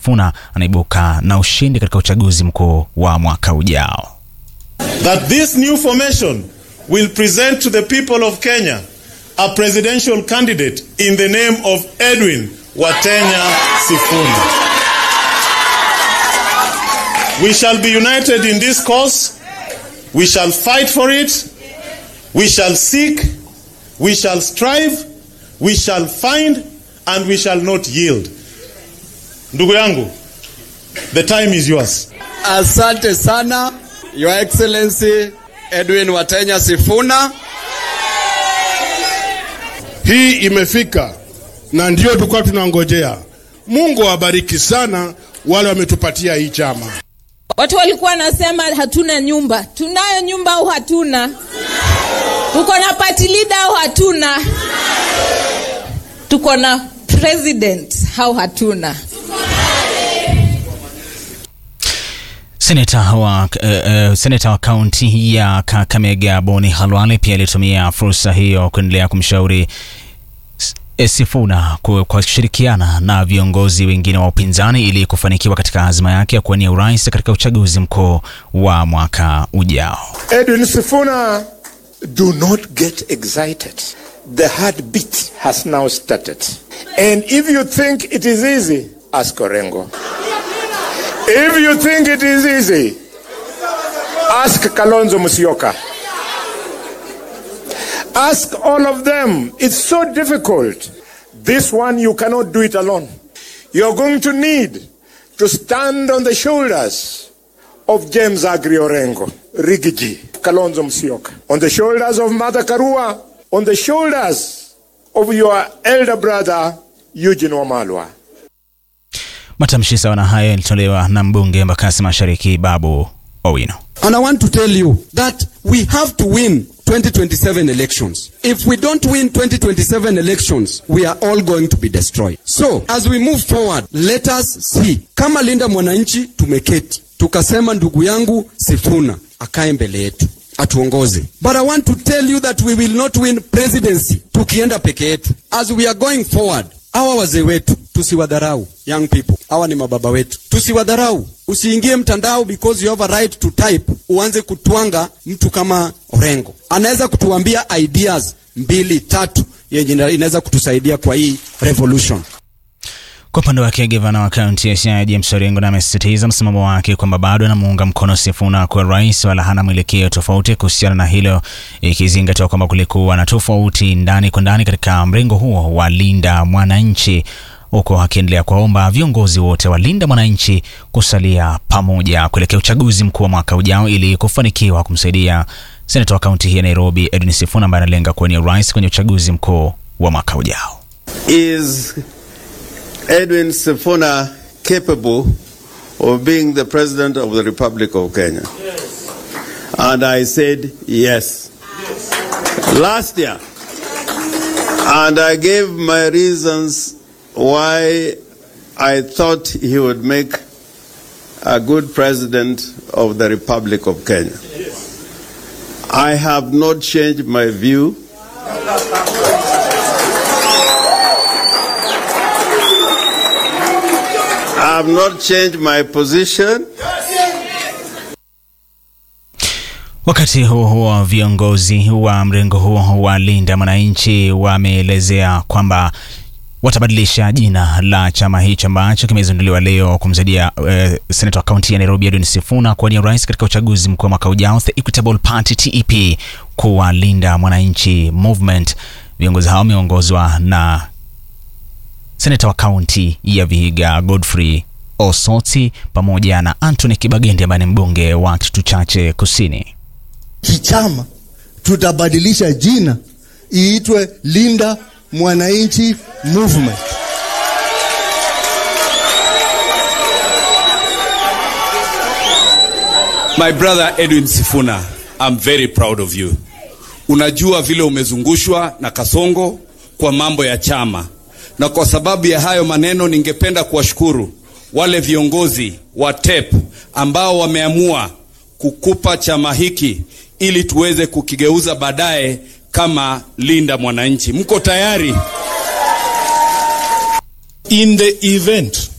Sifuna anaibuka na ushindi katika uchaguzi mkuu wa mwaka ujao. That this new formation will present to the people of Kenya a presidential candidate in the name of Edwin Watenya Sifuna. We shall be united in this cause. We shall fight for it. We shall seek. We shall strive. We shall find and we shall not yield. Ndugu yangu, the time is yours. Asante sana Your Excellency Edwin Watenya Sifuna. Hii imefika na ndio tulikuwa tunangojea. Mungu awabariki sana wale wametupatia hii chama. Watu walikuwa wanasema hatuna nyumba. Tunayo nyumba au hatuna? Tuko na party leader au hatuna? Tuko na president au hatuna? Seneta wa, uh, uh, seneta wa kaunti ya Kakamega Boni Halwale pia alitumia fursa hiyo kuendelea kumshauri Sifuna kwa kushirikiana na viongozi wengine wa upinzani ili kufanikiwa katika azma yake ya kuwania urais katika uchaguzi mkuu wa mwaka ujao. Edwin Sifuna, do not get excited. The heartbeat has now started. And if you think it is easy, ask Orengo. If you think it is easy, ask Kalonzo Musyoka. Ask all of them. It's so difficult. This one, you cannot do it alone. You're going to need to stand on the shoulders of James Agri Orengo, Rigiji, Kalonzo Musyoka, on the shoulders of Mother Karua, on the shoulders of your elder brother, Eugene Wamalwa. Matamshi sawa na hayo yalitolewa na mbunge Embakasi Mashariki Babu Owino. And I want to tell you that we have to win 2027 elections. If we don't win 2027 elections, we are all going to be destroyed. So, as we move forward, let us see. Kama Linda Mwananchi tumeketi. Tukasema ndugu yangu Sifuna akae mbele yetu. Atuongoze. But I want to tell you that we will not win presidency tukienda peke yetu. As we are going forward, hawa wazee wetu tusiwadharau. Young people, hawa ni mababa wetu, tusiwadharau. Usiingie mtandao because you have a right to type, uanze kutwanga mtu kama Orengo. Anaweza kutuambia ideas mbili tatu yenye inaweza kutusaidia kwa hii revolution. Kwa upande wake gavana wa kaunti ya Siaya James Orengo na amesisitiza msimamo wake kwamba bado anamuunga mkono Sifuna kuwa rais, wala hana mwelekeo tofauti kuhusiana na hilo, ikizingatiwa kwamba kulikuwa na tofauti ndani kwa ndani katika mrengo huo wa Linda Mwananchi, huku akiendelea kuwaomba viongozi wote wa Linda Mwananchi kusalia pamoja kuelekea uchaguzi mkuu wa mwaka ujao ili kufanikiwa kumsaidia seneta wa kaunti hii ya Nairobi Edwin Sifuna ambaye analenga kuwania urais kwenye uchaguzi mkuu wa mwaka ujao. Is Edwin Sifuna capable of being the president of the Republic of Kenya? Yes. And I said yes. yes. Last year. And I gave my reasons why I thought he would make a good president of the Republic of Kenya. Yes. I have not changed my view. I have not changed my position. Wakati huo huo, viongozi wa mrengo huo wa Linda Mwananchi wameelezea kwamba watabadilisha jina la chama hicho ambacho kimezinduliwa leo kumsaidia uh, seneta wa kaunti ya Nairobi Edwin Sifuna kuwania urais katika uchaguzi mkuu wa mwaka ujao, The Equitable Party TEP, kuwa Linda Mwananchi Movement. Viongozi hao wameongozwa na seneta wa kaunti ya Vihiga Godfrey Osoti pamoja na Anthony Kibagendi ambaye ni mbunge wa Kitutu Chache Kusini. Kichama tutabadilisha jina iitwe Linda Mwananchi Movement. My brother Edwin Sifuna, I'm very proud of you. Unajua vile umezungushwa na Kasongo kwa mambo ya chama, na kwa sababu ya hayo maneno, ningependa kuwashukuru wale viongozi wa TEP ambao wameamua kukupa chama hiki ili tuweze kukigeuza baadaye kama Linda Mwananchi. Mko tayari? In the event